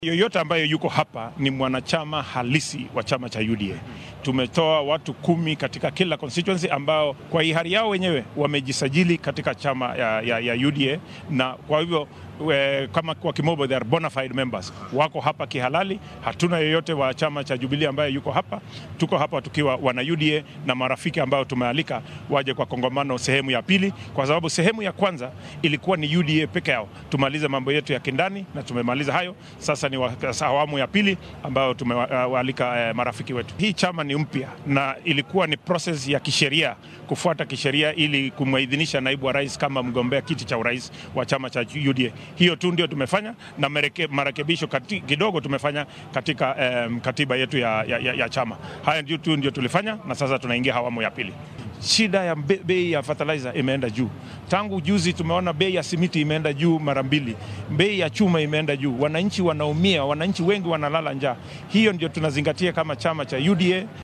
Yoyote ambayo yuko hapa ni mwanachama halisi wa chama cha UDA. Tumetoa watu kumi katika kila constituency ambao kwa hiari yao wenyewe wamejisajili katika chama ya, ya, ya UDA na kwa hivyo we, kama kwa kimombo they are bona fide members, wako hapa kihalali. Hatuna yoyote wa chama cha Jubilee ambaye yuko hapa. Tuko hapa tukiwa wana UDA na marafiki ambao tumealika waje kwa kongamano sehemu ya pili, kwa sababu sehemu ya kwanza ilikuwa ni UDA peke yao, tumalize mambo yetu ya kindani na tumemaliza hayo. Sasa ni awamu ya pili ambayo tumewaalika eh, marafiki wetu. Hii chama ni mpya na ilikuwa ni process ya kisheria kufuata kisheria ili kumwidhinisha naibu wa rais kama mgombea kiti cha urais wa chama cha UDA. Hiyo tu ndio tumefanya na marekebisho kidogo tumefanya katika eh, katiba yetu ya, ya, ya, ya chama. Haya ndio tu ndio tulifanya na sasa tunaingia awamu ya pili. Shida ya bei ya fertilizer imeenda juu tangu juzi. Tumeona bei ya simiti imeenda juu mara mbili, bei ya chuma imeenda juu. Wananchi wanaumia, wananchi wengi wanalala njaa. Hiyo ndio tunazingatia kama chama cha UDA.